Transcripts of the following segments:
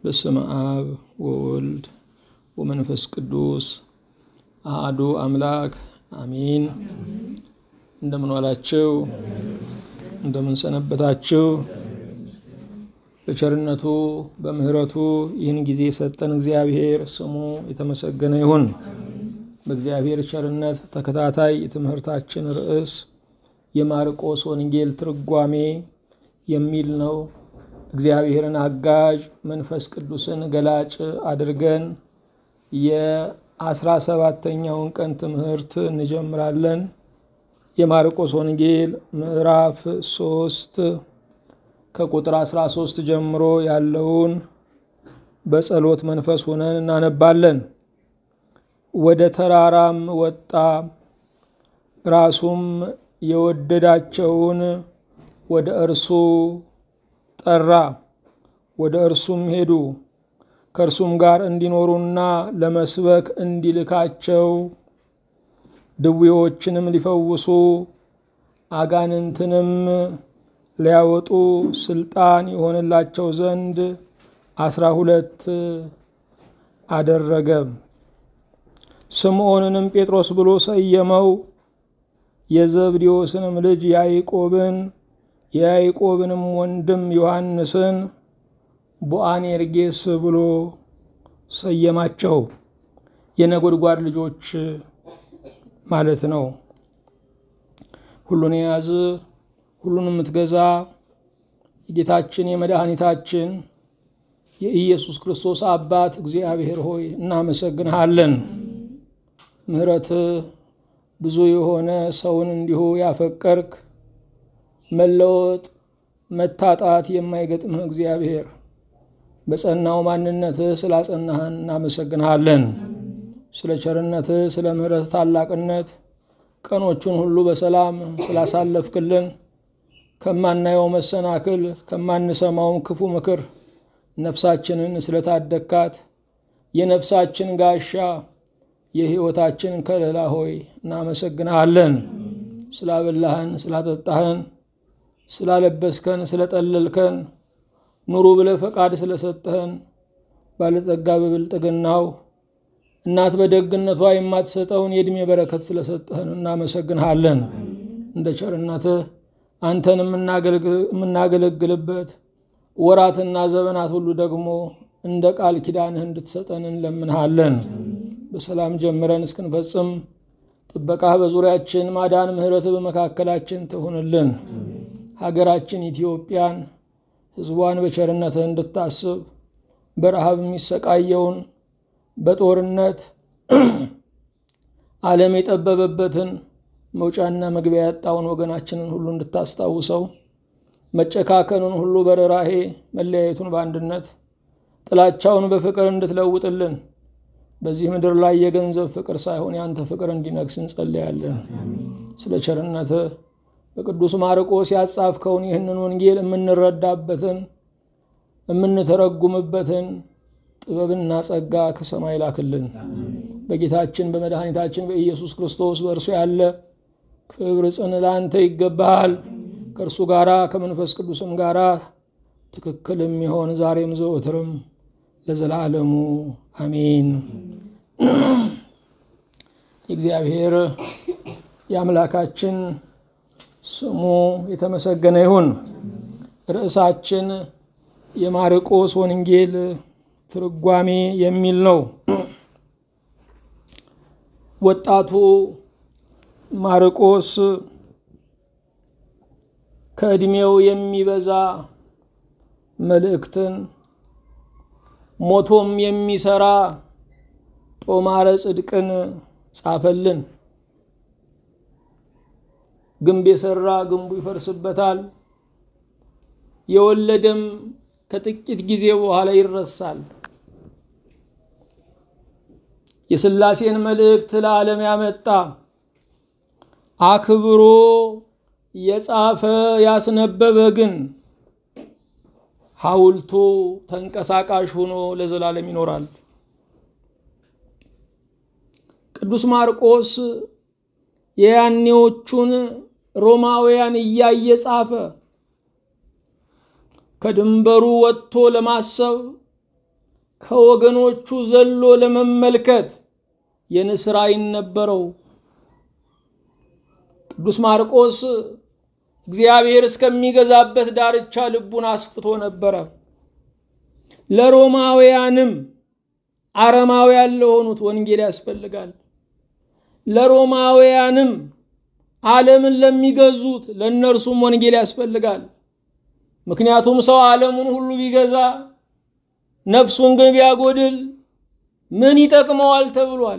በስመ አብ ወወልድ ወመንፈስ ቅዱስ አሐዱ አምላክ አሚን። እንደምን ዋላችሁ? እንደምን ሰነበታችሁ? በቸርነቱ በምሕረቱ ይህን ጊዜ የሰጠን እግዚአብሔር ስሙ የተመሰገነ ይሁን። በእግዚአብሔር ቸርነት ተከታታይ የትምህርታችን ርዕስ የማርቆስ ወንጌል ትርጓሜ የሚል ነው። እግዚአብሔርን አጋዥ መንፈስ ቅዱስን ገላጭ አድርገን የአስራ ሰባተኛውን ቀን ትምህርት እንጀምራለን። የማርቆስ ወንጌል ምዕራፍ ሶስት ከቁጥር 13 ጀምሮ ያለውን በጸሎት መንፈስ ሆነን እናነባለን። ወደ ተራራም ወጣ፣ ራሱም የወደዳቸውን ወደ እርሱ ጠራ፣ ወደ እርሱም ሄዱ፣ ከእርሱም ጋር እንዲኖሩና ለመስበክ እንዲልካቸው ድዌዎችንም ሊፈውሱ አጋንንትንም ሊያወጡ ስልጣን የሆንላቸው ዘንድ አስራ ሁለት አደረገ። ስምዖንንም ጴጥሮስ ብሎ ሰየመው። የዘብዴዎስንም ልጅ ያዕቆብን የያዕቆብንም ወንድም ዮሐንስን ቦአኔርጌስ ብሎ ሰየማቸው። የነጎድጓድ ልጆች ማለት ነው። ሁሉን የያዝ ሁሉን የምትገዛ የጌታችን የመድኃኒታችን የኢየሱስ ክርስቶስ አባት እግዚአብሔር ሆይ እናመሰግንሃለን። ምሕረት ብዙ የሆነ ሰውን እንዲሁ ያፈቀርክ መለወጥ መታጣት የማይገጥምህ እግዚአብሔር በጸናው ማንነትህ ስላጸናህን እናመሰግንሃለን። ስለ ቸርነትህ ስለ ምሕረት ታላቅነት ቀኖቹን ሁሉ በሰላም ስላሳለፍክልን ከማናየው መሰናክል ከማንሰማውም ክፉ ምክር ነፍሳችንን ስለታደግካት የነፍሳችን ጋሻ የሕይወታችን ከለላ ሆይ እናመሰግንሃለን። ስላበላህን፣ ስላጠጣህን፣ ስላለበስከን፣ ስለጠለልከን ኑሩ ብለህ ፈቃድ ስለሰጠህን ባለጸጋ በብልጥግናው እናት በደግነቷ የማትሰጠውን የዕድሜ በረከት ስለሰጠህን እናመሰግንሃለን። እንደ ቸርነትህ አንተን የምናገለግልበት ወራትና ዘመናት ሁሉ ደግሞ እንደ ቃል ኪዳንህ እንድትሰጠን እንለምንሃለን። በሰላም ጀምረን እስክንፈጽም ጥበቃህ በዙሪያችን ማዳን፣ ምሕረትህ በመካከላችን ትሁንልን። ሀገራችን ኢትዮጵያን ሕዝቧን በቸርነትህ እንድታስብ በረሃብ የሚሰቃየውን በጦርነት ዓለም የጠበበበትን መውጫና መግቢያ ያጣውን ወገናችንን ሁሉ እንድታስታውሰው መጨካከኑን ሁሉ በርኅራኄ መለያየቱን በአንድነት ጥላቻውን በፍቅር እንድትለውጥልን በዚህ ምድር ላይ የገንዘብ ፍቅር ሳይሆን የአንተ ፍቅር እንዲነግስ እንጸለያለን። ስለ ቸርነትህ በቅዱስ ማርቆስ ያጻፍከውን ይህንን ወንጌል የምንረዳበትን የምንተረጉምበትን ጥበብና ጸጋ ከሰማይ ላክልን። በጌታችን በመድኃኒታችን በኢየሱስ ክርስቶስ በእርሱ ያለ ክብር ጽን ለአንተ ይገባሃል። ከእርሱ ጋራ ከመንፈስ ቅዱስም ጋራ ትክክል የሚሆን ዛሬም ዘወትርም ለዘላለሙ አሜን። የእግዚአብሔር የአምላካችን ስሙ የተመሰገነ ይሁን። ርዕሳችን የማርቆስ ወንጌል ትርጓሜ የሚል ነው። ወጣቱ ማርቆስ ከዕድሜው የሚበዛ መልእክትን ሞቶም የሚሰራ ጦማረ ጽድቅን ጻፈልን። ግንብ የሰራ ግንቡ ይፈርስበታል፣ የወለደም ከጥቂት ጊዜ በኋላ ይረሳል። የሥላሴን መልእክት ለዓለም ያመጣ አክብሮ የጻፈ ያስነበበ ግን ሐውልቱ ተንቀሳቃሽ ሆኖ ለዘላለም ይኖራል። ቅዱስ ማርቆስ የያኔዎቹን ሮማውያን እያየ ጻፈ። ከድንበሩ ወጥቶ ለማሰብ ከወገኖቹ ዘሎ ለመመልከት የንስር ዓይን ነበረው። ቅዱስ ማርቆስ እግዚአብሔር እስከሚገዛበት ዳርቻ ልቡን አስፍቶ ነበረ። ለሮማውያንም አረማውያን ለሆኑት ወንጌል ያስፈልጋል። ለሮማውያንም ዓለምን ለሚገዙት ለእነርሱም ወንጌል ያስፈልጋል። ምክንያቱም ሰው ዓለሙን ሁሉ ቢገዛ ነፍሱን ግን ቢያጎድል ምን ይጠቅመዋል ተብሏል።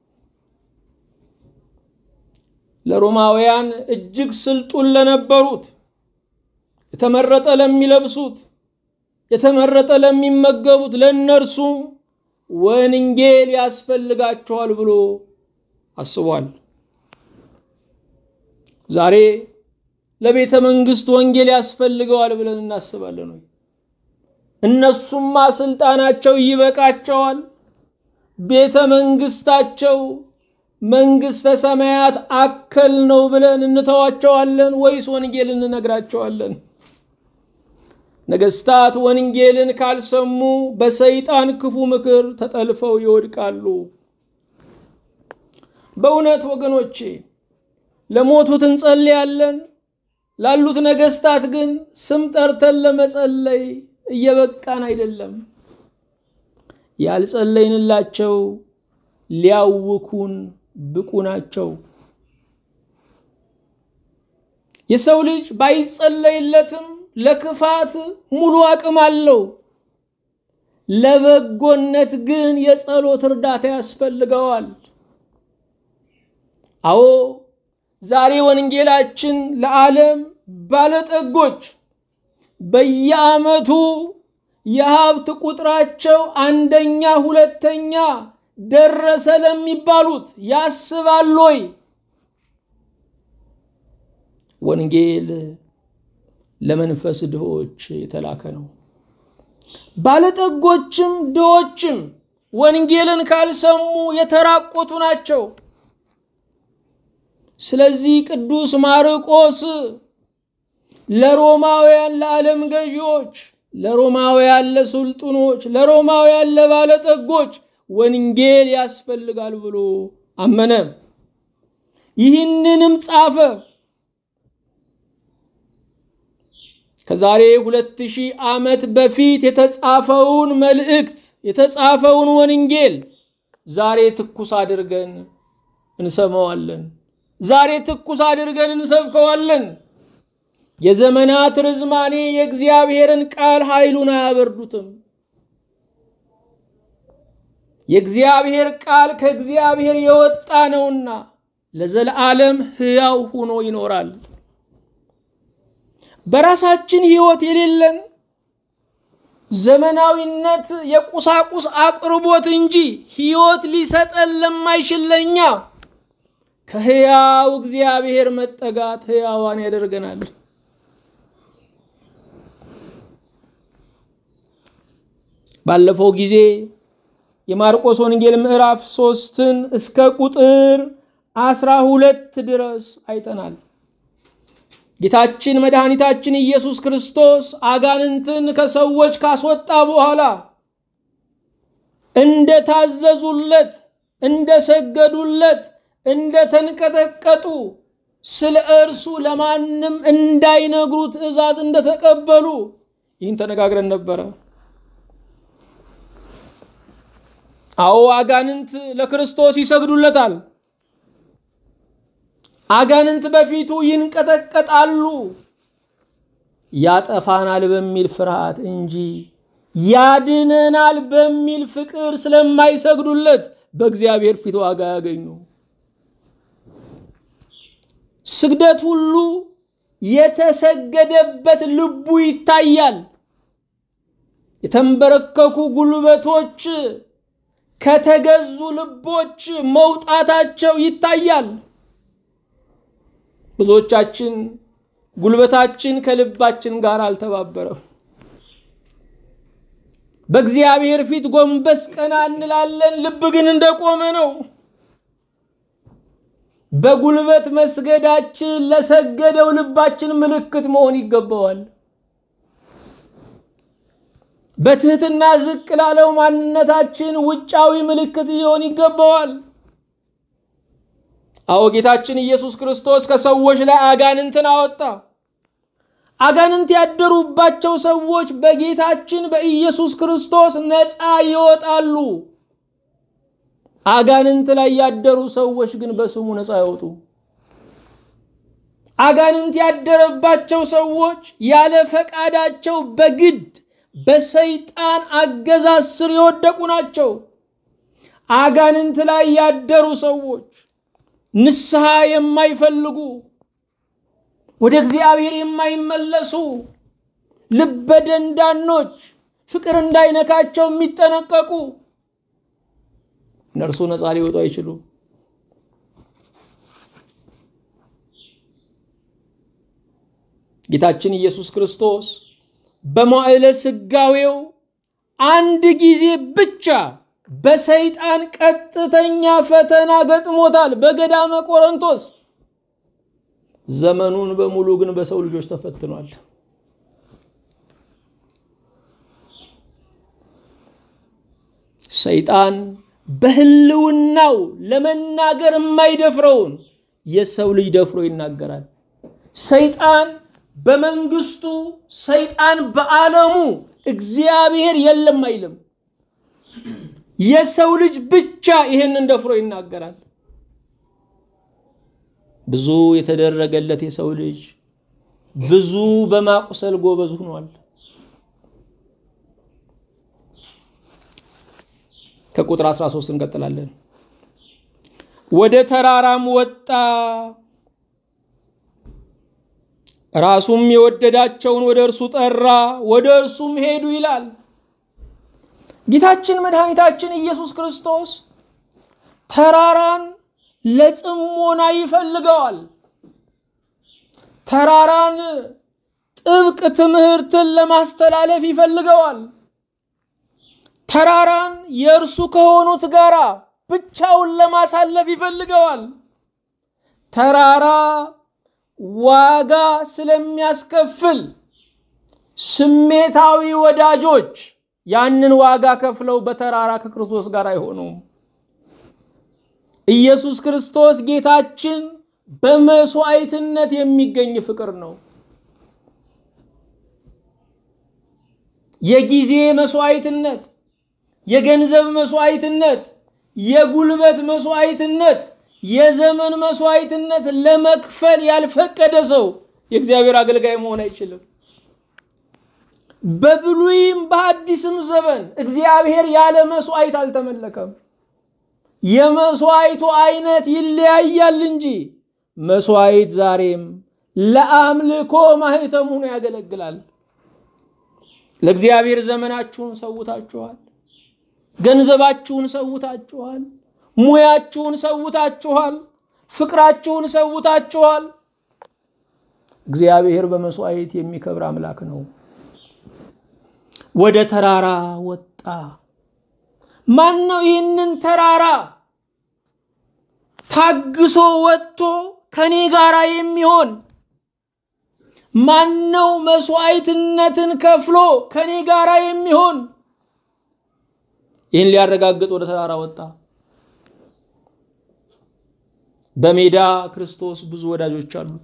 ለሮማውያን እጅግ ስልጡን ለነበሩት የተመረጠ ለሚለብሱት የተመረጠ ለሚመገቡት ለእነርሱ ወንጌል ያስፈልጋቸዋል ብሎ አስቧል። ዛሬ ለቤተ መንግስት ወንጌል ያስፈልገዋል ብለን እናስባለን ወይ? እነሱማ ስልጣናቸው ይበቃቸዋል። ቤተ መንግስታቸው መንግስተ ሰማያት አከል ነው ብለን እንተዋቸዋለን ወይስ ወንጌል እንነግራቸዋለን? ነገስታት ወንጌልን ካልሰሙ በሰይጣን ክፉ ምክር ተጠልፈው ይወድቃሉ። በእውነት ወገኖቼ ለሞቱት እንጸልያለን። ላሉት ነገስታት ግን ስም ጠርተን ለመጸለይ እየበቃን አይደለም። ያልጸለይንላቸው ሊያውኩን ብቁ ናቸው። የሰው ልጅ ባይጸለይለትም ለክፋት ሙሉ አቅም አለው። ለበጎነት ግን የጸሎት እርዳታ ያስፈልገዋል። አዎ ዛሬ ወንጌላችን ለዓለም ባለጠጎች በየዓመቱ የሀብት ቁጥራቸው አንደኛ ሁለተኛ ደረሰ ለሚባሉት ያስባል ወይ? ወንጌል ለመንፈስ ድሆች የተላከ ነው። ባለጠጎችም ድሆችም ወንጌልን ካልሰሙ የተራቆቱ ናቸው። ስለዚህ ቅዱስ ማርቆስ ለሮማውያን ለዓለም ገዢዎች፣ ለሮማውያን ለሱልጡኖች፣ ለሮማውያን ለባለጠጎች ወንጌል ያስፈልጋል ብሎ አመነ። ይህንንም ጻፈ። ከዛሬ ሁለት ሺህ ዓመት በፊት የተጻፈውን መልእክት የተጻፈውን ወንጌል ዛሬ ትኩስ አድርገን እንሰማዋለን። ዛሬ ትኩስ አድርገን እንሰብከዋለን። የዘመናት ርዝማኔ የእግዚአብሔርን ቃል ኃይሉን አያበርዱትም። የእግዚአብሔር ቃል ከእግዚአብሔር የወጣ ነውና ለዘለዓለም ሕያው ሆኖ ይኖራል። በራሳችን ሕይወት የሌለን ዘመናዊነት የቁሳቁስ አቅርቦት እንጂ ሕይወት ሊሰጠን ለማይችል ለእኛ ከሕያው እግዚአብሔር መጠጋት ሕያዋን ያደርገናል። ባለፈው ጊዜ የማርቆስ ወንጌል ምዕራፍ ሶስትን እስከ ቁጥር አስራ ሁለት ድረስ አይተናል። ጌታችን መድኃኒታችን ኢየሱስ ክርስቶስ አጋንንትን ከሰዎች ካስወጣ በኋላ እንደታዘዙለት፣ እንደሰገዱለት፣ እንደተንቀጠቀጡ ስለ እርሱ ለማንም እንዳይነግሩ ትእዛዝ እንደተቀበሉ ይህን ተነጋግረን ነበረ። አዎ አጋንንት ለክርስቶስ ይሰግዱለታል። አጋንንት በፊቱ ይንቀጠቀጣሉ። ያጠፋናል በሚል ፍርሃት እንጂ ያድነናል በሚል ፍቅር ስለማይሰግዱለት በእግዚአብሔር ፊት ዋጋ ያገኙ። ስግደት ሁሉ የተሰገደበት ልቡ ይታያል። የተንበረከኩ ጉልበቶች ከተገዙ ልቦች መውጣታቸው ይታያል። ብዙዎቻችን ጉልበታችን ከልባችን ጋር አልተባበረም። በእግዚአብሔር ፊት ጎንበስ ቀና እንላለን፣ ልብ ግን እንደቆመ ነው። በጉልበት መስገዳችን ለሰገደው ልባችን ምልክት መሆን ይገባዋል። በትህትና ዝቅ ላለው ማንነታችን ውጫዊ ምልክት ሊሆን ይገባዋል። አዎ ጌታችን ኢየሱስ ክርስቶስ ከሰዎች ላይ አጋንንትን አወጣ። አጋንንት ያደሩባቸው ሰዎች በጌታችን በኢየሱስ ክርስቶስ ነፃ ይወጣሉ። አጋንንት ላይ ያደሩ ሰዎች ግን በስሙ ነፃ አይወጡ። አጋንንት ያደረባቸው ሰዎች ያለ ፈቃዳቸው በግድ በሰይጣን አገዛዝ ስር የወደቁ ናቸው። አጋንንት ላይ ያደሩ ሰዎች ንስሐ የማይፈልጉ ወደ እግዚአብሔር የማይመለሱ ልበደንዳኖች፣ ፍቅር እንዳይነካቸው የሚጠነቀቁ እነርሱ ነፃ ሊወጡ አይችሉም። ጌታችን ኢየሱስ ክርስቶስ በመዋዕለ ሥጋዌው አንድ ጊዜ ብቻ በሰይጣን ቀጥተኛ ፈተና ገጥሞታል፣ በገዳመ ቆሮንቶስ። ዘመኑን በሙሉ ግን በሰው ልጆች ተፈትኗል። ሰይጣን በሕልውናው ለመናገር የማይደፍረውን የሰው ልጅ ደፍሮ ይናገራል። ሰይጣን በመንግስቱ፣ ሰይጣን በዓለሙ እግዚአብሔር የለም አይልም። የሰው ልጅ ብቻ ይሄንን ደፍሮ ይናገራል። ብዙ የተደረገለት የሰው ልጅ ብዙ በማቁሰል ጎበዝ ሆኗል። ከቁጥር 13 እንቀጥላለን። ወደ ተራራም ወጣ፣ ራሱም የወደዳቸውን ወደ እርሱ ጠራ፣ ወደ እርሱም ሄዱ ይላል። ጌታችን መድኃኒታችን ኢየሱስ ክርስቶስ ተራራን ለጽሞና ይፈልገዋል። ተራራን ጥብቅ ትምህርትን ለማስተላለፍ ይፈልገዋል። ተራራን የእርሱ ከሆኑት ጋር ብቻውን ለማሳለፍ ይፈልገዋል። ተራራ ዋጋ ስለሚያስከፍል ስሜታዊ ወዳጆች ያንን ዋጋ ከፍለው በተራራ ከክርስቶስ ጋር አይሆኑም። ኢየሱስ ክርስቶስ ጌታችን በመስዋዕትነት የሚገኝ ፍቅር ነው። የጊዜ መስዋዕትነት፣ የገንዘብ መስዋዕትነት፣ የጉልበት መስዋዕትነት፣ የዘመን መስዋዕትነት ለመክፈል ያልፈቀደ ሰው የእግዚአብሔር አገልጋይ መሆን አይችልም። በብሉይም በአዲስም ዘመን እግዚአብሔር ያለ መስዋዕት አልተመለከም። የመስዋዕቱ አይነት ይለያያል እንጂ መስዋዕት ዛሬም ለአምልኮ ማህተም ሆኖ ያገለግላል። ለእግዚአብሔር ዘመናችሁን ሰውታችኋል፣ ገንዘባችሁን ሰውታችኋል፣ ሙያችሁን ሰውታችኋል፣ ፍቅራችሁን ሰውታችኋል። እግዚአብሔር በመስዋዕት የሚከብር አምላክ ነው። ወደ ተራራ ወጣ። ማን ነው ይህንን ተራራ ታግሶ ወጥቶ ከኔ ጋር የሚሆን? ማን ነው መስዋዕትነትን ከፍሎ ከኔ ጋር የሚሆን? ይህን ሊያረጋግጥ ወደ ተራራ ወጣ። በሜዳ ክርስቶስ ብዙ ወዳጆች አሉት።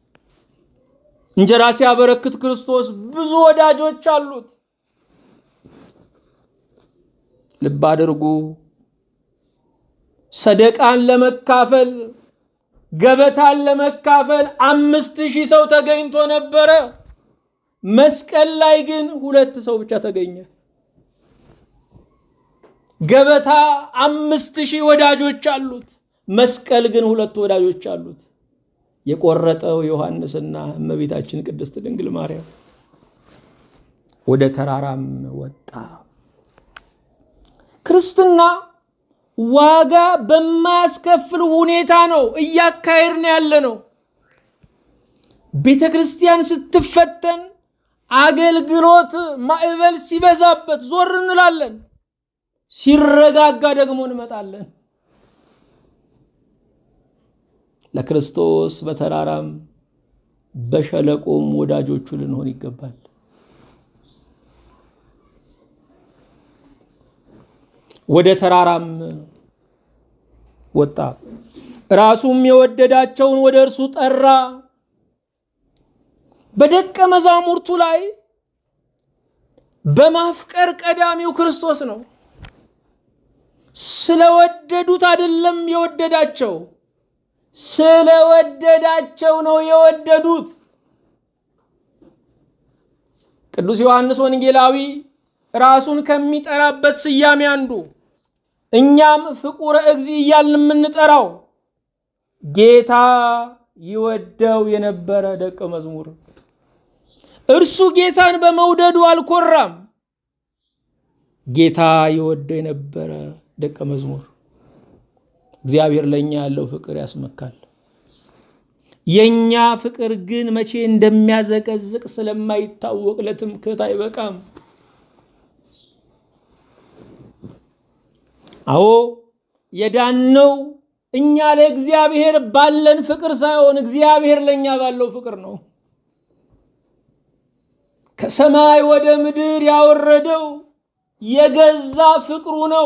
እንጀራ ሲያበረክት ክርስቶስ ብዙ ወዳጆች አሉት። ልብ አድርጉ። ሰደቃን ለመካፈል ገበታን ለመካፈል አምስት ሺህ ሰው ተገኝቶ ነበረ። መስቀል ላይ ግን ሁለት ሰው ብቻ ተገኘ። ገበታ አምስት ሺህ ወዳጆች አሉት። መስቀል ግን ሁለት ወዳጆች አሉት። የቆረጠው ዮሐንስና እመቤታችን ቅድስት ድንግል ማርያም። ወደ ተራራም ወጣ። ክርስትና ዋጋ በማያስከፍል ሁኔታ ነው እያካሄድን ያለ ነው። ቤተ ክርስቲያን ስትፈተን አገልግሎት ማዕበል ሲበዛበት ዞር እንላለን፣ ሲረጋጋ ደግሞ እንመጣለን። ለክርስቶስ በተራራም በሸለቆም ወዳጆቹ ልንሆን ይገባል። ወደ ተራራም ወጣ። ራሱም የወደዳቸውን ወደ እርሱ ጠራ። በደቀ መዛሙርቱ ላይ በማፍቀር ቀዳሚው ክርስቶስ ነው። ስለወደዱት አይደለም የወደዳቸው፣ ስለወደዳቸው ነው የወደዱት። ቅዱስ ዮሐንስ ወንጌላዊ ራሱን ከሚጠራበት ስያሜ አንዱ እኛም ፍቁረ እግዚ እያልን የምንጠራው ጌታ ይወደው የነበረ ደቀ መዝሙር እርሱ ጌታን በመውደዱ አልኮራም። ጌታ ይወደው የነበረ ደቀ መዝሙር። እግዚአብሔር ለእኛ ያለው ፍቅር ያስመካል። የእኛ ፍቅር ግን መቼ እንደሚያዘቀዝቅ ስለማይታወቅ ለትምክህት አይበቃም። አዎ የዳነው እኛ ለእግዚአብሔር ባለን ፍቅር ሳይሆን እግዚአብሔር ለእኛ ባለው ፍቅር ነው። ከሰማይ ወደ ምድር ያወረደው የገዛ ፍቅሩ ነው።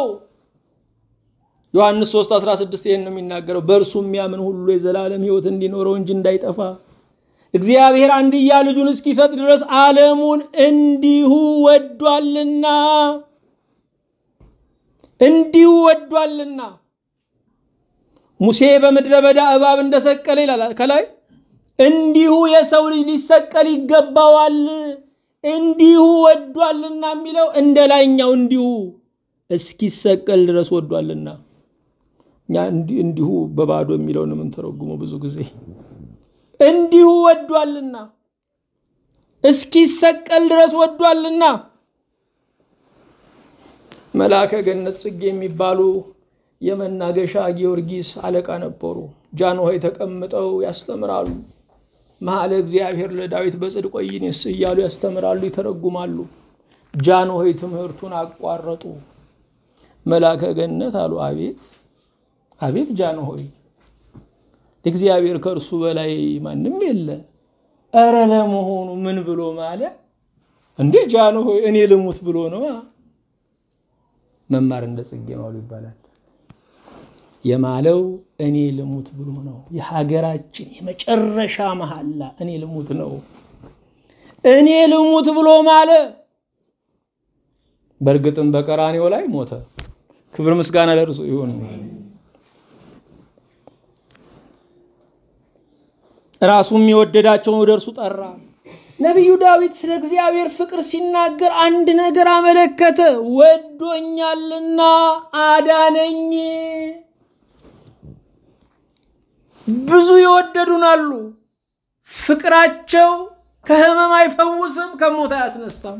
ዮሐንስ 3 16 ይህን ነው የሚናገረው። በእርሱ የሚያምን ሁሉ የዘላለም ሕይወት እንዲኖረው እንጂ እንዳይጠፋ እግዚአብሔር አንድያ ልጁን እስኪሰጥ ድረስ ዓለሙን እንዲሁ ወዷልና እንዲሁ ወዷልና። ሙሴ በምድረ በዳ እባብ እንደሰቀለ ይላል ከላይ እንዲሁ የሰው ልጅ ሊሰቀል ይገባዋል እንዲሁ ወዷልና የሚለው እንደ ላይኛው እንዲሁ እስኪሰቀል ድረስ ወዷልና። እኛ እንዲሁ በባዶ የሚለውን የምንተረጉመው ብዙ ጊዜ እንዲሁ ወዷልና፣ እስኪሰቀል ድረስ ወዷልና። መልአከ ገነት ጽጌ የሚባሉ የመናገሻ ጊዮርጊስ አለቃ ነበሩ። ጃንሆይ ተቀምጠው ያስተምራሉ። መሐለ እግዚአብሔር ለዳዊት በጽድቅ ወይኔስ እያሉ ያስተምራሉ፣ ይተረጉማሉ። ጃንሆይ ትምህርቱን አቋረጡ። መልአከ ገነት አሉ፣ አቤት አቤት ጃንሆይ፣ እግዚአብሔር ከእርሱ በላይ ማንም የለ። እረ ለመሆኑ ምን ብሎ ማለ እንዴ? ጃንሆይ እኔ ልሙት ብሎ ነው። መማር እንደ ጽጌ ማሉ ይባላል። የማለው እኔ ልሙት ብሎ ነው። የሀገራችን የመጨረሻ መሐላ እኔ ልሙት ነው። እኔ ልሙት ብሎ ማለ። በእርግጥም በቀራኔው ላይ ሞተ። ክብር ምስጋና ለእርሱ ይሁን። ራሱም የወደዳቸውን ወደ እርሱ ጠራ። ነቢዩ ዳዊት ስለ እግዚአብሔር ፍቅር ሲናገር አንድ ነገር አመለከተ። ወዶኛልና አዳነኝ። ብዙ የወደዱን አሉ። ፍቅራቸው ከሕመም አይፈውስም፣ ከሞት አያስነሳም።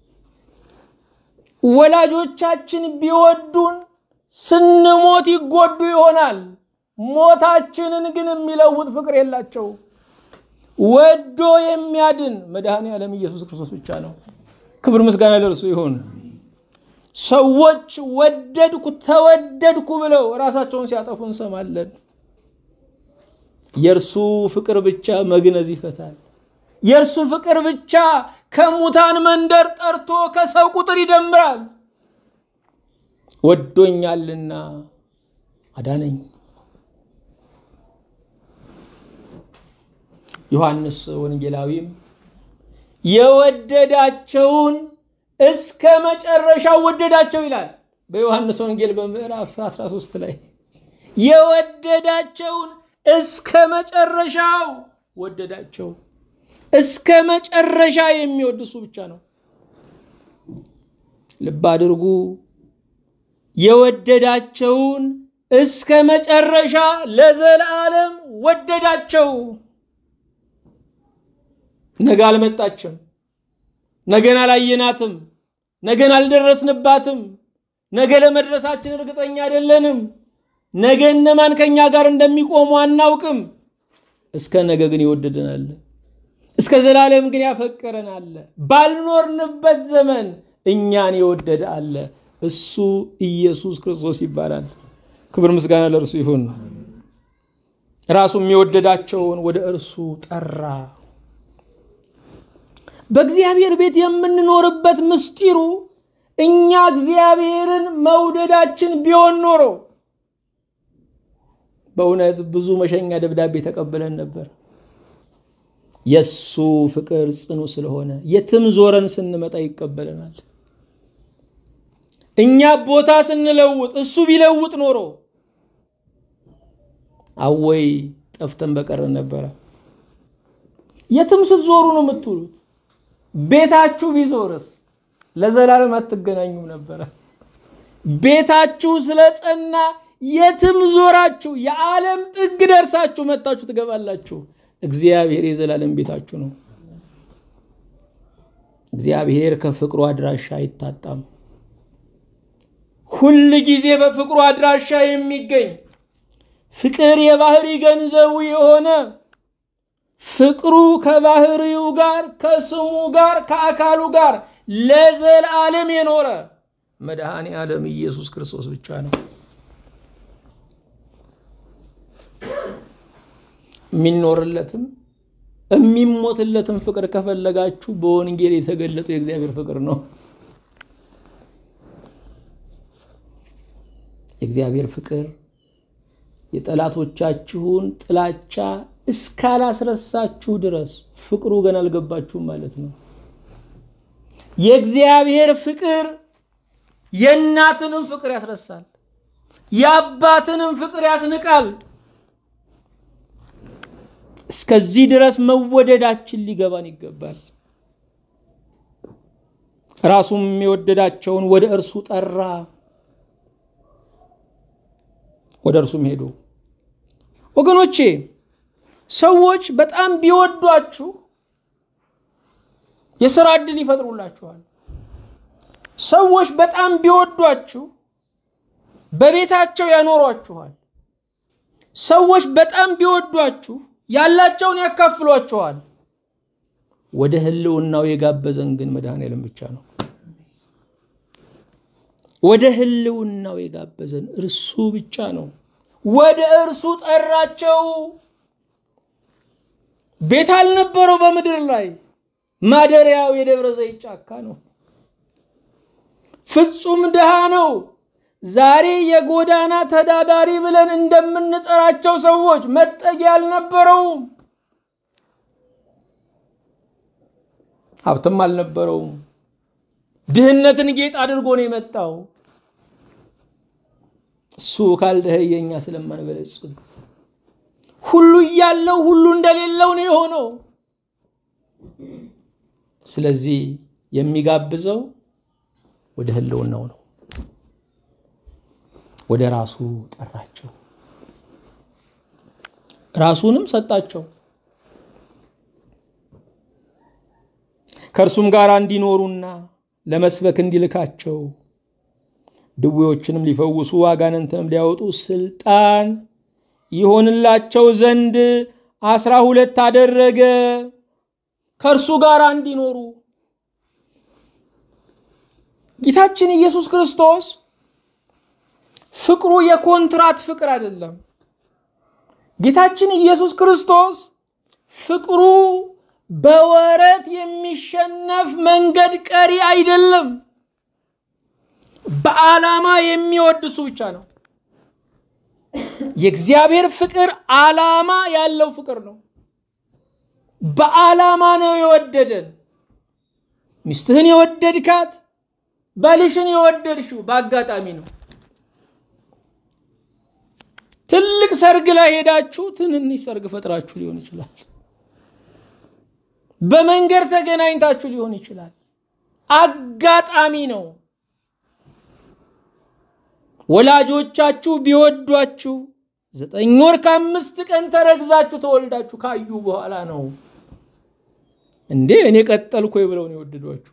ወላጆቻችን ቢወዱን ስንሞት ይጎዱ ይሆናል። ሞታችንን ግን የሚለውጥ ፍቅር የላቸው። ወዶ የሚያድን መድኃኔ ዓለም ኢየሱስ ክርስቶስ ብቻ ነው። ክብር ምስጋና ለእርሱ ይሁን። ሰዎች ወደድኩ ተወደድኩ ብለው ራሳቸውን ሲያጠፉ እንሰማለን። የእርሱ ፍቅር ብቻ መግነዝ ይፈታል። የእርሱ ፍቅር ብቻ ከሙታን መንደር ጠርቶ ከሰው ቁጥር ይደምራል። ወዶኛልና አዳነኝ። ዮሐንስ ወንጌላዊም የወደዳቸውን እስከ መጨረሻው ወደዳቸው ይላል። በዮሐንስ ወንጌል በምዕራፍ 13 ላይ የወደዳቸውን እስከ መጨረሻው ወደዳቸው። እስከ መጨረሻ የሚወድ እሱ ብቻ ነው። ልብ አድርጉ። የወደዳቸውን እስከ መጨረሻ ለዘላለም ወደዳቸው። ነገ አልመጣችም። ነገን አላየናትም። ነገን አልደረስንባትም። ነገ ለመድረሳችን እርግጠኛ አይደለንም። ነገ እነማን ከኛ ጋር እንደሚቆሙ አናውቅም። እስከ ነገ ግን ይወደደናል። እስከ ዘላለም ግን ያፈቀረን አለ። ባልኖርንበት ዘመን እኛን የወደደ አለ። እሱ ኢየሱስ ክርስቶስ ይባላል። ክብር ምስጋና ለእርሱ ይሁን። ራሱ የሚወደዳቸውን ወደ እርሱ ጠራ። በእግዚአብሔር ቤት የምንኖርበት ምስጢሩ እኛ እግዚአብሔርን መውደዳችን ቢሆን ኖሮ በእውነት ብዙ መሸኛ ደብዳቤ ተቀብለን ነበር። የእሱ ፍቅር ጽኑ ስለሆነ የትም ዞረን ስንመጣ ይቀበለናል። እኛ ቦታ ስንለውጥ እሱ ቢለውጥ ኖሮ አወይ ጠፍተን በቀረን ነበረ። የትም ስትዞሩ ነው የምትውሉት። ቤታችሁ ቢዞርስ ለዘላለም አትገናኙም ነበረ። ቤታችሁ ስለጸና የትም ዞራችሁ የዓለም ጥግ ደርሳችሁ መጣችሁ ትገባላችሁ። እግዚአብሔር የዘላለም ቤታችሁ ነው። እግዚአብሔር ከፍቅሩ አድራሻ አይታጣም። ሁል ጊዜ በፍቅሩ አድራሻ የሚገኝ ፍቅር የባህሪ ገንዘቡ የሆነ ፍቅሩ ከባህሪው ጋር ከስሙ ጋር ከአካሉ ጋር ለዘላለም የኖረ መድኃኔ ዓለም ኢየሱስ ክርስቶስ ብቻ ነው። የሚኖርለትም የሚሞትለትም ፍቅር ከፈለጋችሁ በወንጌል የተገለጠው የእግዚአብሔር ፍቅር ነው። የእግዚአብሔር ፍቅር የጠላቶቻችሁን ጥላቻ እስካላስረሳችሁ ድረስ ፍቅሩ ገና አልገባችሁም ማለት ነው። የእግዚአብሔር ፍቅር የእናትንም ፍቅር ያስረሳል፣ የአባትንም ፍቅር ያስንቃል። እስከዚህ ድረስ መወደዳችን ሊገባን ይገባል። ራሱም የወደዳቸውን ወደ እርሱ ጠራ፣ ወደ እርሱም ሄዱ። ወገኖቼ ሰዎች በጣም ቢወዷችሁ የስራ ዕድል ይፈጥሩላችኋል። ሰዎች በጣም ቢወዷችሁ በቤታቸው ያኖሯችኋል። ሰዎች በጣም ቢወዷችሁ ያላቸውን ያካፍሏችኋል። ወደ ህልውናው የጋበዘን ግን መድኃኔዓለም ብቻ ነው። ወደ ህልውናው የጋበዘን እርሱ ብቻ ነው። ወደ እርሱ ጠራቸው። ቤት አልነበረው በምድር ላይ ማደሪያው የደብረ ዘይት ጫካ ነው። ፍጹም ድሃ ነው። ዛሬ የጎዳና ተዳዳሪ ብለን እንደምንጠራቸው ሰዎች መጠጊያ አልነበረውም። ሀብትም አልነበረውም። ድህነትን ጌጥ አድርጎ ነው የመጣው። እሱ ካልደኸየ እኛ ስለማንበለጽግ ሁሉ እያለው ሁሉ እንደሌለው ነው የሆነው። ስለዚህ የሚጋብዘው ወደ ህልውናው ነው። ወደ ራሱ ጠራቸው፣ ራሱንም ሰጣቸው። ከእርሱም ጋር እንዲኖሩና ለመስበክ እንዲልካቸው ድዌዎችንም ሊፈውሱ አጋንንትንም ሊያወጡ ስልጣን ይሆንላቸው ዘንድ አስራ ሁለት አደረገ። ከእርሱ ጋር እንዲኖሩ ጌታችን ኢየሱስ ክርስቶስ ፍቅሩ የኮንትራት ፍቅር አይደለም። ጌታችን ኢየሱስ ክርስቶስ ፍቅሩ በወረት የሚሸነፍ መንገድ ቀሪ አይደለም። በዓላማ የሚወድ እሱ ብቻ ነው። የእግዚአብሔር ፍቅር ዓላማ ያለው ፍቅር ነው። በዓላማ ነው የወደደን። ሚስትህን የወደድካት ባልሽን የወደድሽው በአጋጣሚ ነው። ትልቅ ሰርግ ላይ ሄዳችሁ ትንንሽ ሰርግ ፈጥራችሁ ሊሆን ይችላል። በመንገድ ተገናኝታችሁ ሊሆን ይችላል። አጋጣሚ ነው። ወላጆቻችሁ ቢወዷችሁ ዘጠኝ ወር ከአምስት ቀን ተረግዛችሁ ተወልዳችሁ ካዩ በኋላ ነው እንዴ እኔ ቀጠልኩ ብለው ነው የወደዷችሁ።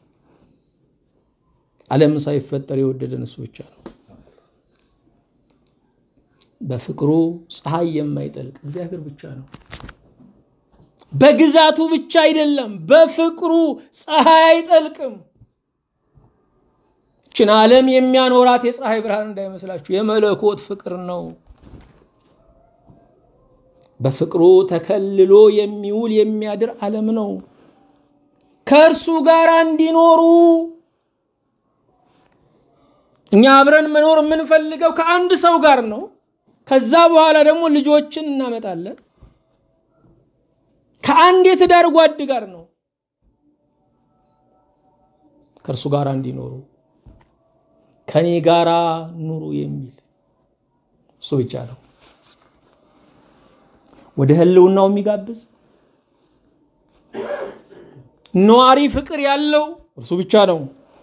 ዓለም ሳይፈጠር የወደደን እሱ ብቻ ነው። በፍቅሩ ፀሐይ የማይጠልቅ እግዚአብሔር ብቻ ነው። በግዛቱ ብቻ አይደለም፣ በፍቅሩ ፀሐይ አይጠልቅም። ችን ዓለም የሚያኖራት የፀሐይ ብርሃን እንዳይመስላችሁ የመለኮት ፍቅር ነው። በፍቅሩ ተከልሎ የሚውል የሚያድር ዓለም ነው። ከእርሱ ጋር እንዲኖሩ እኛ አብረን መኖር የምንፈልገው ከአንድ ሰው ጋር ነው። ከዛ በኋላ ደግሞ ልጆችን እናመጣለን። ከአንድ የትዳር ጓድ ጋር ነው ከእርሱ ጋር እንዲኖሩ ከኔ ጋራ ኑሩ የሚል እሱ ብቻ ነው ወደ ህልውናው የሚጋብዝ ነዋሪ ፍቅር ያለው እርሱ ብቻ ነው።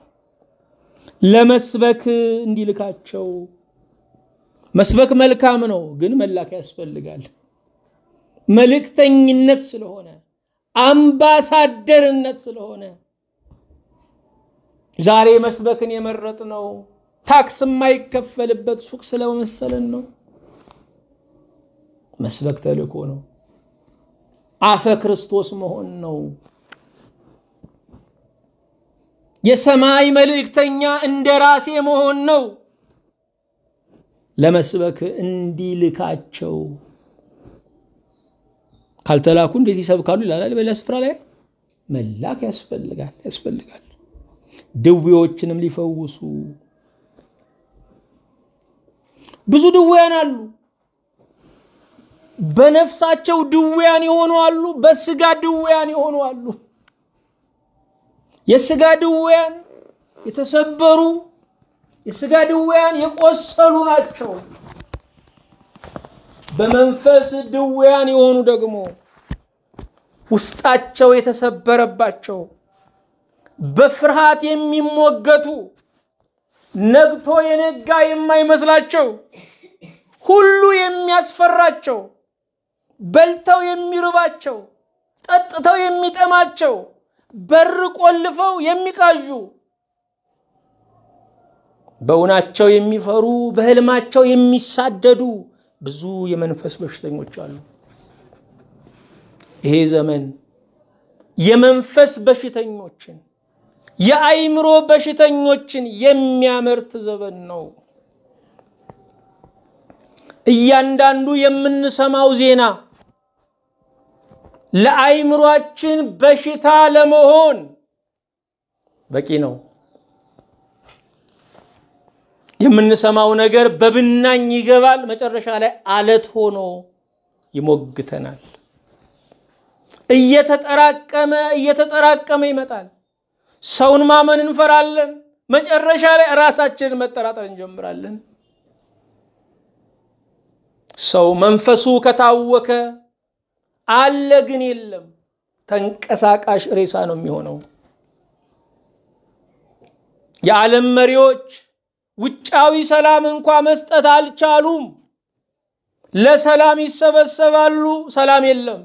ለመስበክ እንዲልካቸው መስበክ መልካም ነው፣ ግን መላክ ያስፈልጋል። መልእክተኝነት ስለሆነ አምባሳደርነት ስለሆነ ዛሬ መስበክን የመረጥ ነው ታክስ የማይከፈልበት ሱቅ ስለመሰለን ነው። መስበክ ተልእኮ ነው። አፈ ክርስቶስ መሆን ነው። የሰማይ መልእክተኛ እንደ ራሴ መሆን ነው። ለመስበክ እንዲልካቸው ካልተላኩ እንዴት ይሰብካሉ ይላል በሌላ ስፍራ ላይ መላክ ያስፈልጋል ያስፈልጋል ድዌዎችንም ሊፈውሱ ብዙ ድዌያን አሉ በነፍሳቸው ድዌያን የሆኑ አሉ በስጋ ድዌያን የሆኑ አሉ የስጋ ድዌያን የተሰበሩ የስጋ ድዌያን የቆሰሉ ናቸው በመንፈስ ድዌያን የሆኑ ደግሞ ውስጣቸው የተሰበረባቸው በፍርሃት የሚሞገቱ ነግቶ የነጋ የማይመስላቸው ሁሉ የሚያስፈራቸው በልተው የሚርባቸው ጠጥተው የሚጠማቸው በር ቆልፈው የሚቃዡ በእውናቸው የሚፈሩ በህልማቸው የሚሳደዱ ብዙ የመንፈስ በሽተኞች አሉ። ይሄ ዘመን የመንፈስ በሽተኞችን የአይምሮ በሽተኞችን የሚያመርት ዘመን ነው። እያንዳንዱ የምንሰማው ዜና ለአይምሯችን በሽታ ለመሆን በቂ ነው። የምንሰማው ነገር በብናኝ ይገባል፣ መጨረሻ ላይ አለት ሆኖ ይሞግተናል። እየተጠራቀመ እየተጠራቀመ ይመጣል። ሰውን ማመን እንፈራለን። መጨረሻ ላይ ራሳችንን መጠራጠር እንጀምራለን። ሰው መንፈሱ ከታወከ አለ ግን የለም፣ ተንቀሳቃሽ ሬሳ ነው የሚሆነው። የዓለም መሪዎች ውጫዊ ሰላም እንኳ መስጠት አልቻሉም። ለሰላም ይሰበሰባሉ፣ ሰላም የለም።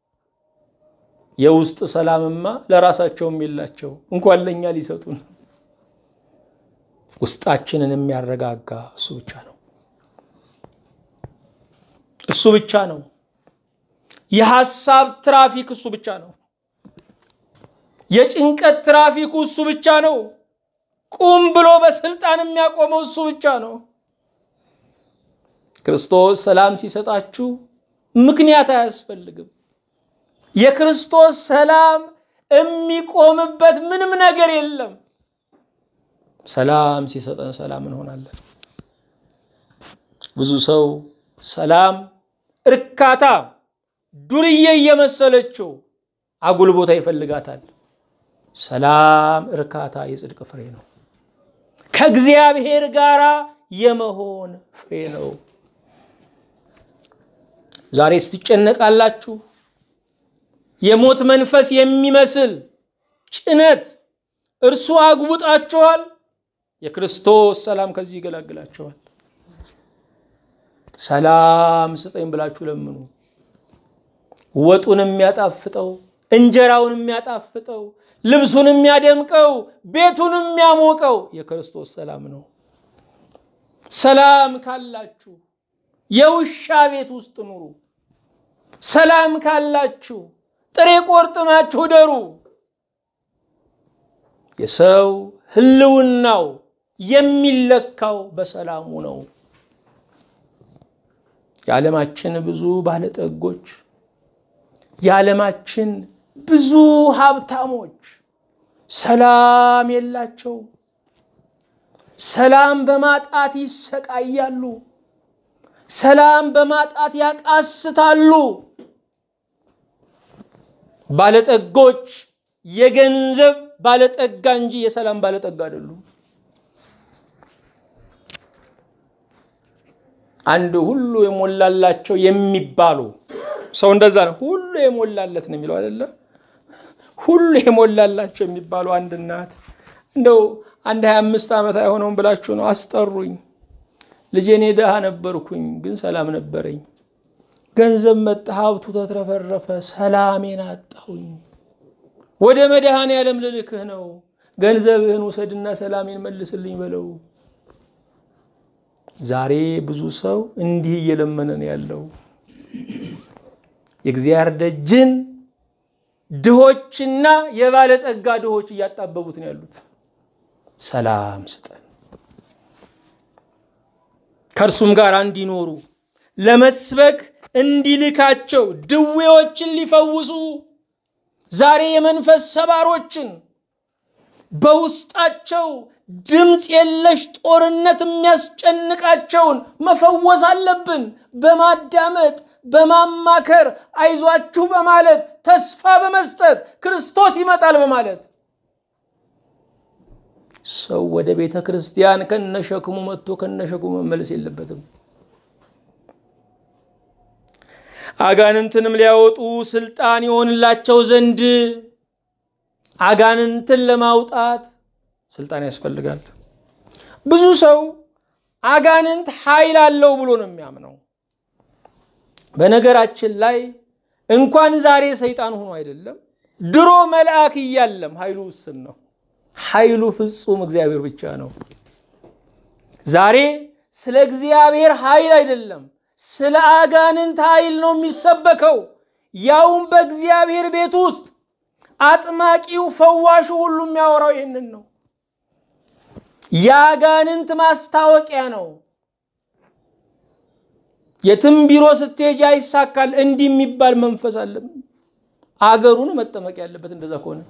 የውስጥ ሰላምማ ለራሳቸውም የላቸው እንኳን ለእኛ ሊሰጡን። ውስጣችንን የሚያረጋጋ እሱ ብቻ ነው። እሱ ብቻ ነው። የሐሳብ ትራፊክ እሱ ብቻ ነው። የጭንቀት ትራፊኩ እሱ ብቻ ነው። ቁም ብሎ በስልጣን የሚያቆመው እሱ ብቻ ነው። ክርስቶስ ሰላም ሲሰጣችሁ ምክንያት አያስፈልግም። የክርስቶስ ሰላም የሚቆምበት ምንም ነገር የለም። ሰላም ሲሰጠን ሰላም እንሆናለን። ብዙ ሰው ሰላም እርካታ ዱርዬ እየመሰለችው አጉል ቦታ ይፈልጋታል። ሰላም እርካታ የጽድቅ ፍሬ ነው። ከእግዚአብሔር ጋር የመሆን ፍሬ ነው። ዛሬ ስትጨነቃላችሁ የሞት መንፈስ የሚመስል ጭነት እርሱ አግቡጣችኋል። የክርስቶስ ሰላም ከዚህ ይገላግላችኋል። ሰላም ስጠኝ ብላችሁ ለምኑ። ወጡን የሚያጣፍጠው እንጀራውን የሚያጣፍጠው ልብሱን የሚያደምቀው ቤቱን የሚያሞቀው የክርስቶስ ሰላም ነው። ሰላም ካላችሁ የውሻ ቤት ውስጥ ኑሩ። ሰላም ካላችሁ ጥሬ ቆርጥማችሁ ደሩ። የሰው ሕልውናው የሚለካው በሰላሙ ነው። የዓለማችን ብዙ ባለጠጎች የዓለማችን ብዙ ሀብታሞች ሰላም የላቸው። ሰላም በማጣት ይሰቃያሉ። ሰላም በማጣት ያቃስታሉ። ባለጠጎች የገንዘብ ባለጠጋ እንጂ የሰላም ባለጠጋ አይደሉም። አንድ ሁሉ የሞላላቸው የሚባሉ ሰው እንደዛ ነው። ሁሉ የሞላለት ነው የሚለው አይደለ? ሁሉ የሞላላቸው የሚባሉ አንድ እናት እንደው አንድ ሀያ አምስት ዓመት አይሆነውም ብላችሁ ነው አስጠሩኝ። ልጄ እኔ ድሃ ነበርኩኝ፣ ግን ሰላም ነበረኝ። ገንዘብ መጣ፣ ሀብቱ ተትረፈረፈ፣ ሰላሜን አጣሁኝ። ወደ መድኃኔ ዓለም ልልክህ ነው፣ ገንዘብህን ውሰድና ሰላሜን መልስልኝ በለው። ዛሬ ብዙ ሰው እንዲህ እየለመነ ነው ያለው። የእግዚአብሔር ደጅን ድሆችና የባለጠጋ ድሆች እያጣበቡት ነው ያሉት። ሰላም ስጠን፣ ከእርሱም ጋር እንዲኖሩ ለመስበክ እንዲልካቸው ድዌዎችን ሊፈውሱ ዛሬ የመንፈስ ሰባሮችን በውስጣቸው ድምፅ የለሽ ጦርነት የሚያስጨንቃቸውን መፈወስ አለብን። በማዳመጥ በማማከር አይዟችሁ በማለት ተስፋ በመስጠት ክርስቶስ ይመጣል በማለት ሰው ወደ ቤተ ክርስቲያን ከነሸክሙ መጥቶ ከነሸክሙ መመለስ የለበትም። አጋንንትንም ሊያወጡ ስልጣን ይሆንላቸው ዘንድ አጋንንትን ለማውጣት ስልጣን ያስፈልጋል። ብዙ ሰው አጋንንት ኃይል አለው ብሎ ነው የሚያምነው። በነገራችን ላይ እንኳን ዛሬ ሰይጣን ሆኖ አይደለም ድሮ መልአክ እያለም ኃይሉ ውስን ነው። ኃይሉ ፍጹም እግዚአብሔር ብቻ ነው። ዛሬ ስለ እግዚአብሔር ኃይል አይደለም ስለ አጋንንት ኃይል ነው የሚሰበከው፣ ያውም በእግዚአብሔር ቤት ውስጥ አጥማቂው ፈዋሹ ሁሉ የሚያወራው ይህንን ነው። የአጋንንት ማስታወቂያ ነው። የትም ቢሮ ስትሄጅ አይሳካል እንዲህ የሚባል መንፈስ አለ። አገሩን መጠመቅ ያለበት እንደዛ ከሆነ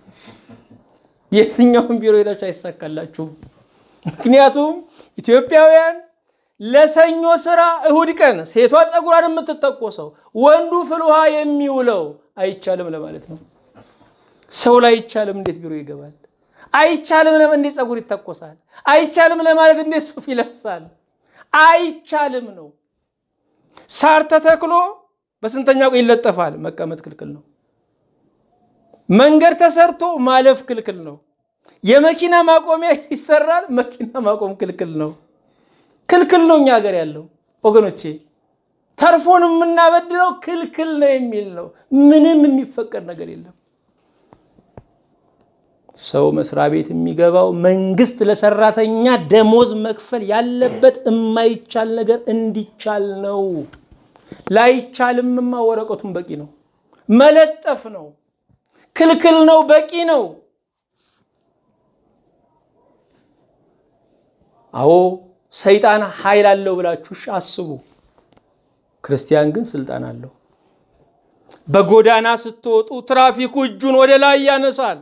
የትኛውም ቢሮ ሄዳችሁ አይሳካላችሁም። ምክንያቱም ኢትዮጵያውያን ለሰኞ ስራ እሁድ ቀን ሴቷ ፀጉሯን የምትተኮሰው ወንዱ ፍል ውሃ የሚውለው አይቻልም ለማለት ነው። ሰው ላይ አይቻልም እንዴት ቢሮ ይገባል? አይቻልም ለምን እንዴት ፀጉር ይተኮሳል? አይቻልም ለማለት እንዴት ሱፍ ይለብሳል? አይቻልም ነው። ሳር ተተክሎ በስንተኛው ቀን ይለጠፋል? መቀመጥ ክልክል ነው። መንገድ ተሰርቶ ማለፍ ክልክል ነው። የመኪና ማቆሚያ ይሰራል፣ መኪና ማቆም ክልክል ነው። ክልክል ነው እኛ ሀገር ያለው ወገኖቼ። ተርፎን የምናበድረው ክልክል ነው የሚል ነው። ምንም የሚፈቀድ ነገር የለም። ሰው መስሪያ ቤት የሚገባው መንግስት ለሰራተኛ ደሞዝ መክፈል ያለበት የማይቻል ነገር እንዲቻል ነው። ላይቻልምማ ወረቀቱን በቂ ነው፣ መለጠፍ ነው። ክልክል ነው፣ በቂ ነው። አዎ ሰይጣን ኃይል አለው ብላችሁ አስቡ። ክርስቲያን ግን ስልጣን አለው። በጎዳና ስትወጡ ትራፊኩ እጁን ወደ ላይ ያነሳል።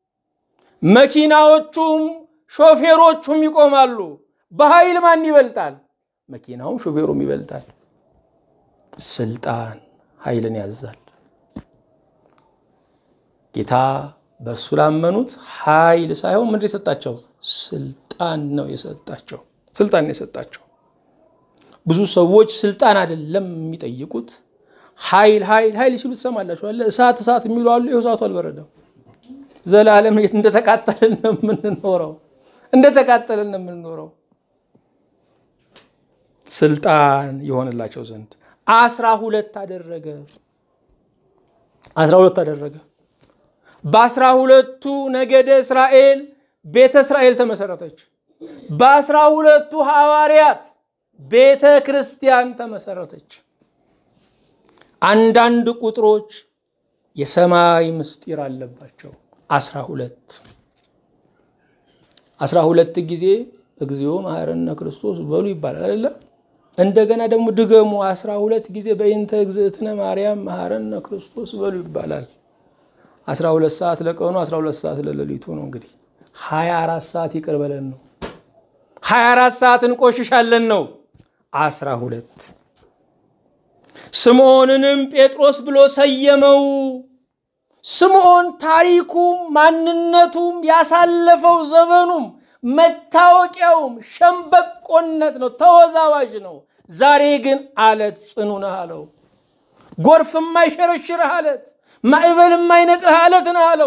መኪናዎቹም ሾፌሮቹም ይቆማሉ። በኃይል ማን ይበልጣል? መኪናውም ሾፌሩም ይበልጣል። ስልጣን ኃይልን ያዛል። ጌታ በእሱ ላመኑት ኃይል ሳይሆን ምንድን የሰጣቸው? ስልጣን ነው የሰጣቸው። ስልጣን የሰጣቸው። ብዙ ሰዎች ስልጣን አይደለም የሚጠይቁት፣ ኃይል ኃይል ኃይል ሲሉ ትሰማላችሁ። እሳት እሳት የሚሉ አሉ። ይኸው እሳቱ አልበረደም። ዘላለም እንደተቃጠልን ነው የምንኖረው፣ እንደተቃጠልን ነው የምንኖረው። ስልጣን የሆንላቸው ዘንድ አስራ ሁለት አደረገ። አስራ ሁለት አደረገ። በአስራ ሁለቱ ነገደ እስራኤል ቤተ እስራኤል ተመሰረተች። በአስራ ሁለቱ ሐዋርያት ቤተ ክርስቲያን ተመሰረተች። አንዳንድ ቁጥሮች የሰማይ ምስጢር አለባቸው። አስራ ሁለት አስራ ሁለት ጊዜ እግዚኦ መሐረነ ክርስቶስ በሉ ይባላል አይደለም? እንደገና ደግሞ ድገሙ አስራ ሁለት ጊዜ በይንተ እግዝእትነ ማርያም መሐረነ ክርስቶስ በሉ ይባላል። አስራ ሁለት ሰዓት ለቀኑ አስራ ሁለት ሰዓት ለሌሊቱ ነው። እንግዲህ ሀያ አራት ሰዓት ይቅር በለን ነው። 24 ሰዓት እንቆሽሻለን ነው። አስራ ሁለት ስምዖንንም ጴጥሮስ ብሎ ሰየመው። ስምዖን ታሪኩም ማንነቱም ያሳለፈው ዘመኑም መታወቂያውም ሸምበቆነት ነው፣ ተወዛዋዥ ነው። ዛሬ ግን አለት ጽኑ ነህ አለው። ጎርፍ የማይሸረሽርህ አለት፣ ማዕበል የማይነቅርህ አለት ነህ አለው።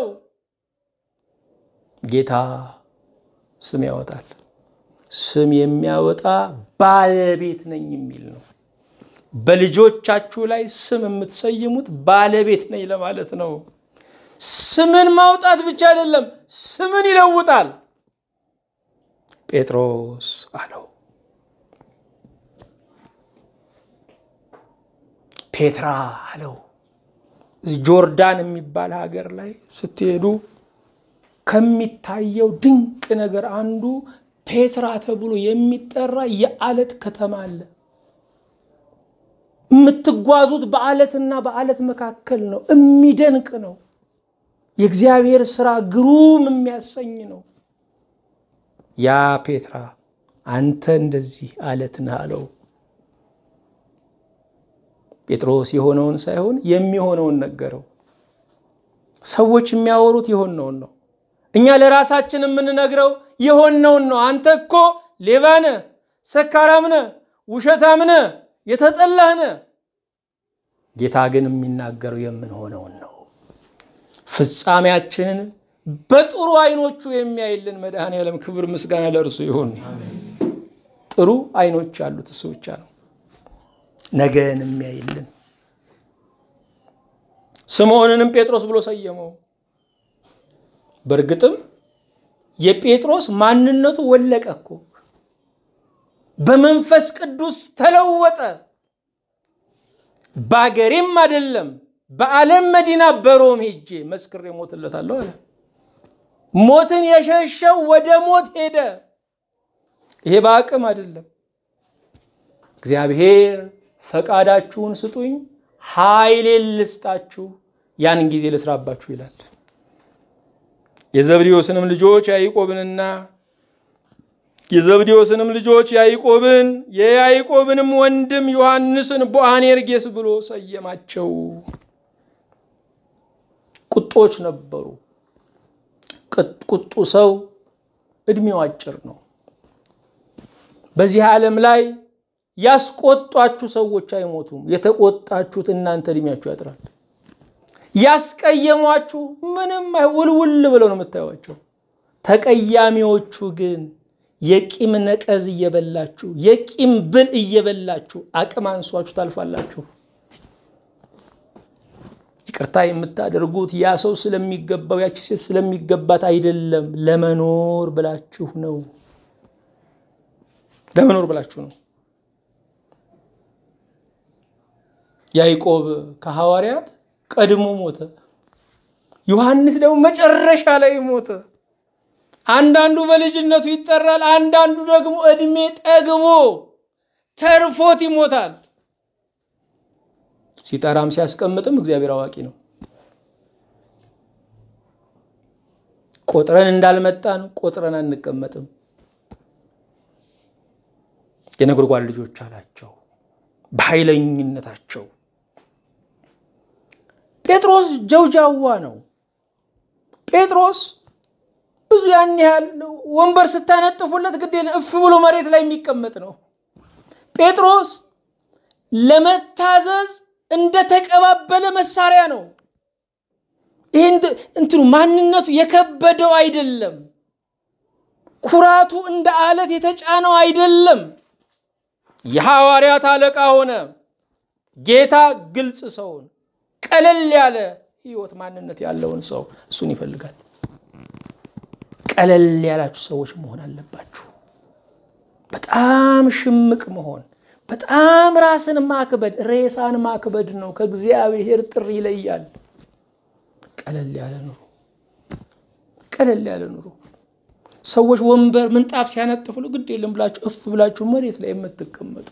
ጌታ ስም ያወጣል። ስም የሚያወጣ ባለቤት ነኝ የሚል ነው። በልጆቻችሁ ላይ ስም የምትሰይሙት ባለቤት ነኝ ለማለት ነው። ስምን ማውጣት ብቻ አይደለም፣ ስምን ይለውጣል። ጴጥሮስ አለው። ፔትራ አለው። ጆርዳን የሚባል ሀገር ላይ ስትሄዱ ከሚታየው ድንቅ ነገር አንዱ ፔትራ ተብሎ የሚጠራ የአለት ከተማ አለ። የምትጓዙት በአለትና በአለት መካከል ነው። የሚደንቅ ነው። የእግዚአብሔር ስራ ግሩም የሚያሰኝ ነው። ያ ፔትራ አንተ እንደዚህ አለት ነህ አለው። ጴጥሮስ የሆነውን ሳይሆን የሚሆነውን ነገረው። ሰዎች የሚያወሩት የሆነውን ነው። እኛ ለራሳችን የምንነግረው የሆነውን ነው። አንተ እኮ ሌባ ነህ፣ ሰካራም ነህ፣ ውሸታም ነህ፣ የተጠላህ ነህ። ጌታ ግን የሚናገረው የምንሆነውን ነው። ፍጻሜያችንን በጥሩ አይኖቹ የሚያይልን መድኃኔዓለም ክብር ምስጋና ለእርሱ ይሁን። ጥሩ አይኖች ያሉት እሱ ብቻ ነው። ነገን የሚያይልን ስምዖንንም ጴጥሮስ ብሎ ሰየመው። በእርግጥም የጴጥሮስ ማንነቱ ወለቀ እኮ በመንፈስ ቅዱስ ተለወጠ። በአገሬም አይደለም በዓለም መዲና በሮም ሄጄ መስክሬ ሞትለታለሁ አለ። ሞትን የሸሸው ወደ ሞት ሄደ። ይሄ በአቅም አይደለም። እግዚአብሔር ፈቃዳችሁን ስጡኝ ኃይሌን ልስጣችሁ ያን ጊዜ ልስራባችሁ ይላል። የዘብዴዎስንም ልጆች ያዕቆብንና የዘብዴዎስንም ልጆች ያዕቆብን የያዕቆብንም ወንድም ዮሐንስን ቦአኔርጌስ ብሎ ሰየማቸው። ቁጦች ነበሩ። ቁጡ ሰው እድሜው አጭር ነው። በዚህ ዓለም ላይ ያስቆጧችሁ ሰዎች አይሞቱም። የተቆጣችሁት እናንተ እድሜያችሁ ያጥራል። ያስቀየሟችሁ ምንም ውልውል ብለው ነው የምታዩቸው። ተቀያሚዎቹ ግን የቂም ነቀዝ እየበላችሁ የቂም ብል እየበላችሁ አቅም አንሷችሁ ታልፋላችሁ። ይቅርታ የምታደርጉት ያ ሰው ስለሚገባው ያቺ ሴት ስለሚገባት አይደለም፣ ለመኖር ብላችሁ ነው። ለመኖር ብላችሁ ነው። ያዕቆብ ከሐዋርያት ቀድሞ ሞተ። ዮሐንስ ደግሞ መጨረሻ ላይ ሞተ። አንዳንዱ በልጅነቱ ይጠራል፣ አንዳንዱ ደግሞ እድሜ ጠግቦ ተርፎት ይሞታል። ሲጠራም ሲያስቀምጥም እግዚአብሔር አዋቂ ነው። ቆጥረን እንዳልመጣን ቆጥረን አንቀመጥም። የነጎድጓድ ልጆች አላቸው በኃይለኝነታቸው። ጴጥሮስ ጀውጃዋ ነው። ጴጥሮስ ብዙ ያን ያህል ወንበር ስታነጥፉለት ግድ እፍ ብሎ መሬት ላይ የሚቀመጥ ነው። ጴጥሮስ ለመታዘዝ እንደተቀባበለ መሳሪያ ነው። ይህ እንትኑ ማንነቱ የከበደው አይደለም። ኩራቱ እንደ አለት የተጫነው አይደለም። የሐዋርያት አለቃ ሆነ። ጌታ ግልጽ ሰውን ቀለል ያለ ህይወት ማንነት ያለውን ሰው እሱን ይፈልጋል። ቀለል ያላችሁ ሰዎች መሆን አለባችሁ። በጣም ሽምቅ መሆን፣ በጣም ራስን ማክበድ፣ ሬሳን ማክበድ ነው። ከእግዚአብሔር ጥሪ ይለያል። ቀለል ያለ ኑሮ፣ ቀለል ያለ ኑሮ። ሰዎች ወንበር ምንጣፍ ሲያነጥፍሉ ግድ የለም ብላችሁ እፍ ብላችሁ መሬት ላይ የምትቀመጡ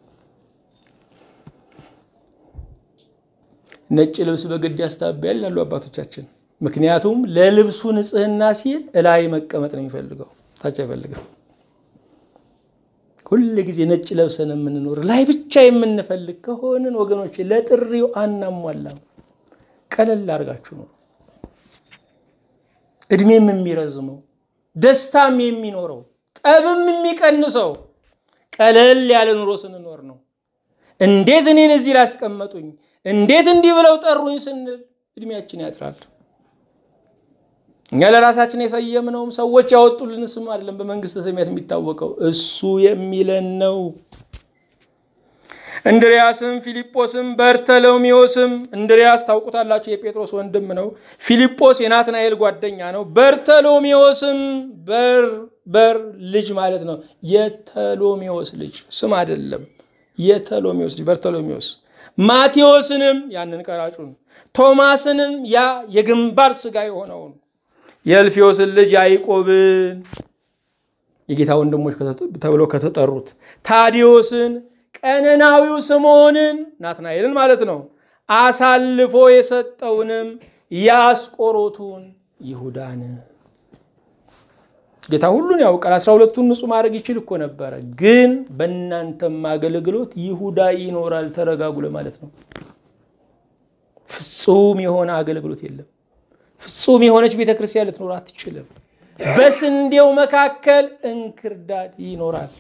ነጭ ልብስ በግድ ያስታበያል ይላሉ አባቶቻችን። ምክንያቱም ለልብሱ ንጽህና ሲል እላይ መቀመጥ ነው የሚፈልገው፣ ታች አይፈልግም። ሁል ጊዜ ነጭ ለብሰን የምንኖር ላይ ብቻ የምንፈልግ ከሆንን ወገኖች ለጥሪው አናሟላም። ቀለል አድርጋችሁ ነው እድሜም የሚረዝመው ደስታም የሚኖረው ጠብም የሚቀንሰው ቀለል ያለ ኑሮ ስንኖር ነው። እንዴት እኔን እዚህ ላስቀመጡኝ፣ እንዴት እንዲህ ብለው ጠሩኝ ስንል እድሜያችን ያጥራል። እኛ ለራሳችን የሰየምነውም ሰዎች ያወጡልን ስም አይደለም። በመንግስተ ሰማያት የሚታወቀው እሱ የሚለን ነው። እንድሪያስም ፊልጶስም በርተሎሜዎስም እንድሪያስ ታውቁታላችሁ፣ የጴጥሮስ ወንድም ነው። ፊልጶስ የናትናኤል ጓደኛ ነው። በርተሎሜዎስም በር በር ልጅ ማለት ነው። የተሎሜዎስ ልጅ ስም አይደለም። የተሎሜዎስ ልጅ በርተሎሜዎስ። ማቴዎስንም ያንን ቀራጩን፣ ቶማስንም ያ የግንባር ስጋ የሆነውን የእልፊዮስን ልጅ ያዕቆብን የጌታ ወንድሞች ተብለው ከተጠሩት ታዲዮስን ቀነናዊው ስምዖንን ናትናኤልን ማለት ነው። አሳልፎ የሰጠውንም የአስቆሮቱን ይሁዳን። ጌታ ሁሉን ያውቃል። አስራ ሁለቱን ንጹሕ ማድረግ ይችል እኮ ነበረ። ግን በእናንተም አገልግሎት ይሁዳ ይኖራል ተረጋጉ ለማለት ነው። ፍጹም የሆነ አገልግሎት የለም። ፍጹም የሆነች ቤተ ክርስቲያን ልትኖር አትችልም። በስንዴው መካከል እንክርዳድ ይኖራል።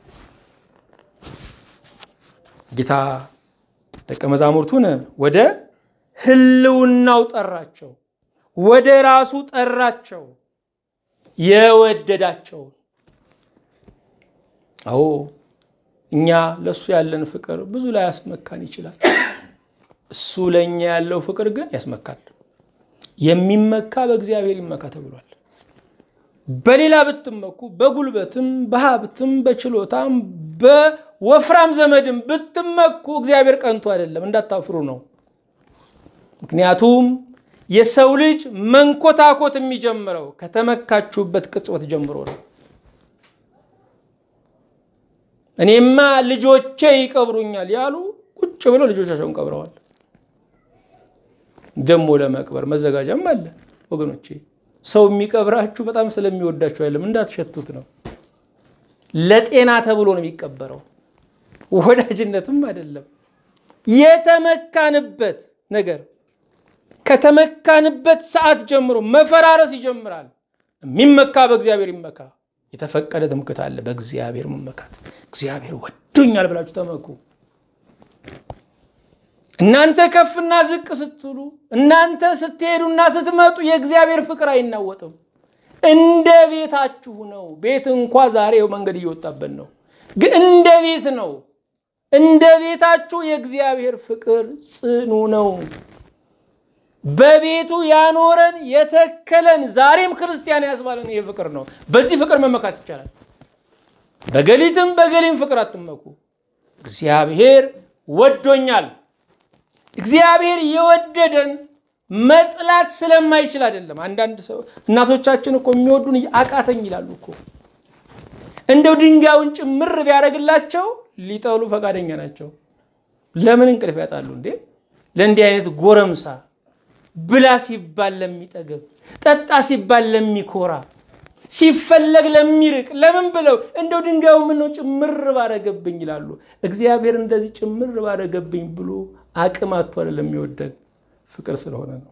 ጌታ ደቀ መዛሙርቱን ወደ ሕልውናው ጠራቸው፣ ወደ ራሱ ጠራቸው። የወደዳቸውን አዎ እኛ ለእሱ ያለን ፍቅር ብዙ ላይ ያስመካን ይችላል። እሱ ለእኛ ያለው ፍቅር ግን ያስመካል። የሚመካ በእግዚአብሔር ይመካ ተብሏል። በሌላ ብትመኩ በጉልበትም በሀብትም በችሎታም በወፍራም ዘመድም ብትመኩ እግዚአብሔር ቀንቶ አይደለም፣ እንዳታፍሩ ነው። ምክንያቱም የሰው ልጅ መንኮታኮት የሚጀምረው ከተመካችሁበት ቅጽበት ጀምሮ ነው። እኔማ ልጆቼ ይቀብሩኛል ያሉ ቁጭ ብለው ልጆቻቸውን ቀብረዋል። ደሞ ለመቅበር መዘጋጃም አለ ወገኖቼ። ሰው የሚቀብራችሁ በጣም ስለሚወዳችሁ አይደለም፣ እንዳትሸቱት ነው። ለጤና ተብሎ ነው የሚቀበረው፣ ወዳጅነትም አይደለም። የተመካንበት ነገር ከተመካንበት ሰዓት ጀምሮ መፈራረስ ይጀምራል። የሚመካ በእግዚአብሔር ይመካ። የተፈቀደ ትምክህት አለ፣ በእግዚአብሔር መመካት። እግዚአብሔር ወዶኛል ብላችሁ ተመኩ። እናንተ ከፍና ዝቅ ስትሉ፣ እናንተ ስትሄዱና ስትመጡ የእግዚአብሔር ፍቅር አይናወጥም። እንደ ቤታችሁ ነው። ቤት እንኳ ዛሬ መንገድ እየወጣበት ነው፣ ግን እንደ ቤት ነው። እንደ ቤታችሁ የእግዚአብሔር ፍቅር ጽኑ ነው። በቤቱ ያኖረን የተከለን ዛሬም ክርስቲያን ያስባለን ይህ ፍቅር ነው። በዚህ ፍቅር መመካት ይቻላል። በገሊትም በገሊም ፍቅር አትመኩ። እግዚአብሔር ወዶኛል። እግዚአብሔር የወደደን መጥላት ስለማይችል አይደለም። አንዳንድ ሰው እናቶቻችን እኮ የሚወዱን አቃተኝ ይላሉ እኮ እንደው ድንጋዩን ጭምር ቢያደርግላቸው ሊጠሉ ፈቃደኛ ናቸው። ለምን እንቅልፍ ያጣሉ እንዴ? ለእንዲህ አይነት ጎረምሳ ብላ ሲባል ለሚጠገብ፣ ጠጣ ሲባል ለሚኮራ፣ ሲፈለግ ለሚርቅ ለምን ብለው እንደው ድንጋዩ ምነው ጭምር ባረገብኝ ይላሉ። እግዚአብሔር እንደዚህ ጭምር ባረገብኝ ብሎ አቅም አጥቶ አይደለም የሚወደን ፍቅር ስለሆነ ነው።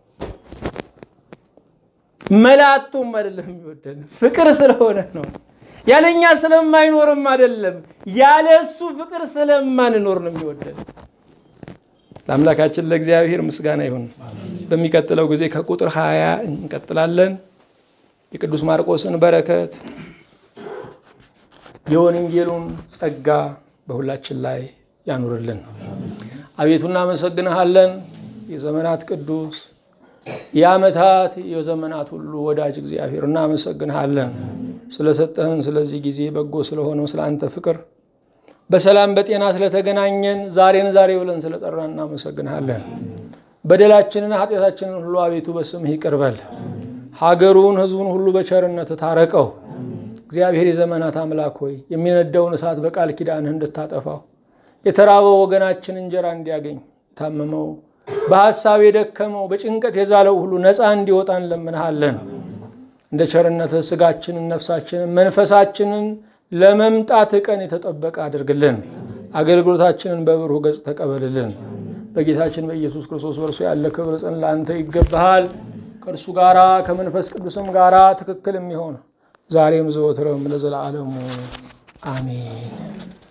መላቶም አይደለም የሚወደን ፍቅር ስለሆነ ነው። ያለኛ ስለማይኖርም አይደለም፣ ያለ እሱ ፍቅር ስለማንኖር ነው የሚወደን። ለአምላካችን ለእግዚአብሔር ምስጋና ይሁን። በሚቀጥለው ጊዜ ከቁጥር ሀያ እንቀጥላለን። የቅዱስ ማርቆስን በረከት የወንጌሉን ጸጋ በሁላችን ላይ ያኑርልን። አቤቱ እናመሰግንሃለን። የዘመናት ቅዱስ የዓመታት የዘመናት ሁሉ ወዳጅ እግዚአብሔር እናመሰግንሃለን ስለሰጠህን ስለዚህ ጊዜ በጎ ስለሆነው ስለ አንተ ፍቅር በሰላም በጤና ስለተገናኘን ዛሬን ዛሬ ብለን ስለጠራን እናመሰግንሃለን። በደላችንን ኃጢአታችንን ሁሉ አቤቱ በስምህ ይቅር በል። ሀገሩን ሕዝቡን ሁሉ በቸርነት ታረቀው። እግዚአብሔር የዘመናት አምላክ ሆይ የሚነደውን እሳት በቃል ኪዳንህ እንድታጠፋው የተራበው ወገናችን እንጀራ እንዲያገኝ የታመመው በሐሳብ የደከመው በጭንቀት የዛለው ሁሉ ነፃ እንዲወጣ እንለምንሃለን። እንደ ቸርነትህ ስጋችንን፣ ነፍሳችንን፣ መንፈሳችንን ለመምጣት ቀን የተጠበቀ አድርግልን። አገልግሎታችንን በብሩህ ገጽ ተቀበልልን። በጌታችን በኢየሱስ ክርስቶስ በእርሱ ያለ ክብር ጽን ለአንተ ይገባሃል። ከእርሱ ጋራ ከመንፈስ ቅዱስም ጋራ ትክክል የሚሆን ዛሬም ዘወትርም ለዘላለሙ አሜን።